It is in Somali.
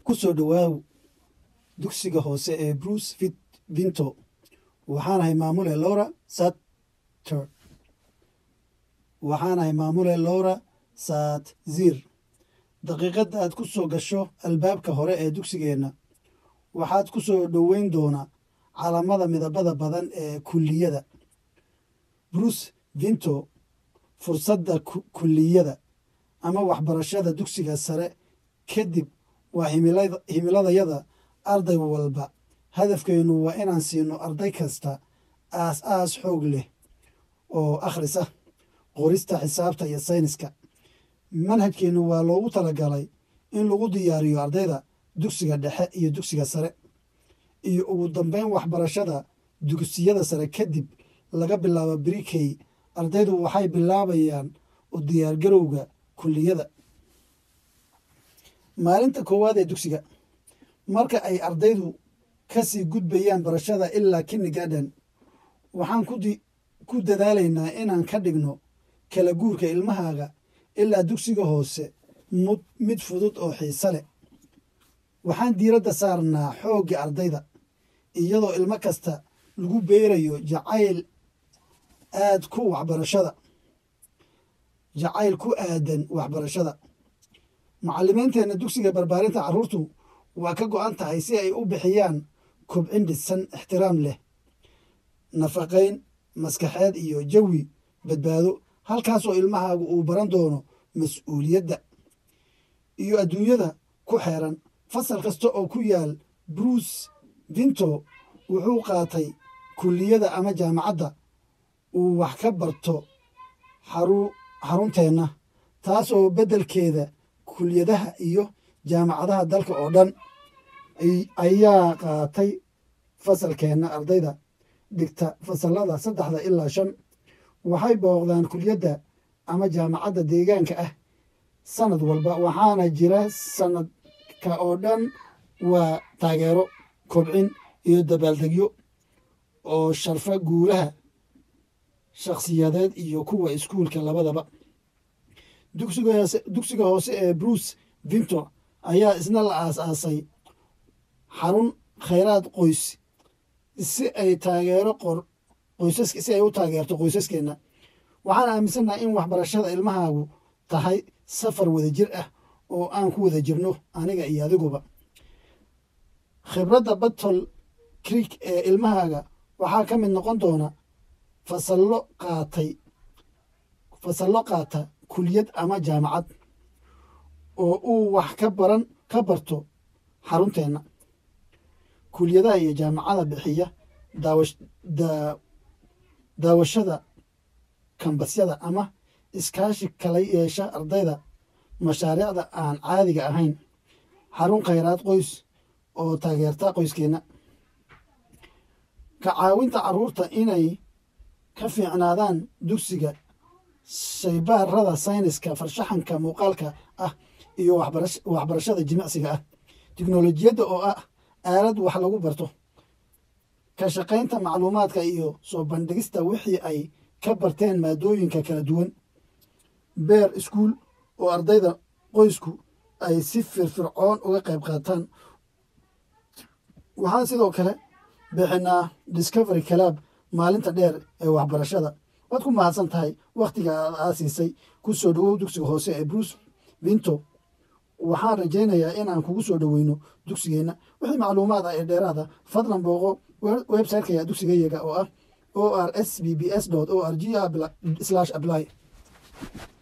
ku soo dhowaaw dugsiga hoose ee bruce vinto waxaanahay maamule laura satter waxaanahay maamule laura satzir daqiiqadda aad ku soo gasho albaabka hore ee dugsigeenna waxaad ku soo dhoweyn doonaa calamada midabada badan ee kulliyada bruce vinto fursadda kulliyada ama waxbarashada dugsiga sare kadib waa himiladayada arday walba hadafkeennu waa inaan siino arday kasta aas aas xoog leh oo akhrisa qorista xisaabta iyo sayniska manhajkeennu waa loogu talagalay in lagu diyaariyo ardayda dugsiga dhexe iyo dugsiga sare iyo ugu dambeyn waxbarashada dugsiyada sare kadib laga bilaabo brikey ardaydu waxay bilaabayaan u diyaargarowga kulliyada maalinta koowaad ee dugsiga marka ay ardaydu kasii gudbayaan barashada ilaa kinnigarden waxaan ku dadaalaynaa inaan ka dhigno kala guurka ilmahaaga ilaa dugsiga hoose mid fudud oo xiise leh waxaan diiradda saarnaa xoogga ardayda iyadoo ilmo kasta lagu beerayo jacayl aad ku waxbarashada jacayl ku aadan waxbarashada mucalimiinteenna dugsiga barbaarinta carruurtu waa ka go-an tahay si ay u bixiyaan kobcin dhisan ixtiraam leh nafaqayn maskaxeed iyo jawi badbaado halkaasoo ilmahaagu uu baran doono mas-uuliyadda iyo adduunyada ku xeeran fasal kasta oo ku yaal bruce vinto wuxuu qaatay kulliyada ama jaamacadda uu wax ka barto xarunteenna taasoo beddelkeeda kuliyadaha iyo jaamacadaha dalka oo dhan ayaa qaatay fasalkeenna ardayda dhigta fasallada saddexda ilaa shan waxay booqdaan kuliyadda ama jaamacadda deegaanka ah sanad walba waxaana jira sanadka oo dhan waa taageero kobcin iyo dabaaldegyo oo sharfa guulaha shakhsiyadeed iyo kuwa iskuulka labadaba dugsiga hoose ee bruce vinto ayaa isna la aas-aasay xarun khayraad qoys si ay taageero qoysas si ay u taageerto qoysaskeenna waxaan aaminsannaha in waxbarashada ilmahaagu tahay safar wada jir ah oo aan ku wada jirno aniga iyo adiguba khibradda battle creek ee ilmahaaga waxaa ka mid noqon doona fasallo qaatay fasallo qaata kuliyad ama jaamacad oo uu wax ka baran ka barto xarunteenna kuliyadaha iyo jaamacada bixiya daawashada kambasyada ama iskaashi kala yeesha ardayda mashaariicda aan caadiga ahayn xarun khayraad qoys oo taageerta qoyskeenna ka caawinta carruurta inay ka fiicnaadaan dugsiga shaybaarada sayniska farshaxanka muuqaalka ah iyo waxbarashada jimicsiga ah tiknolojiyadda oo ah aalad wax lagu barto ka shaqaynta macluumaadka iyo soo bandhigista wixii ay ka barteen maadooyinka kala duwan beer iskuul oo ardayda qoysku ay si firfircoon uga qayb qaataan waxaan sidoo kale bixinaa discovery calaab maalinta dheer ee waxbarashada waad ku mahadsan tahay wakhtiga aad aasiisay ku soo dhowow dugsiga hoose ee bruce vinto waxaan rajaynayaa inaan kugu soo dhoweyno dugsigeenna wixii macluumaad ah ee dheeraada fadlan booqo websiteka dugsigayaga oo ah o r s b b s o r g apply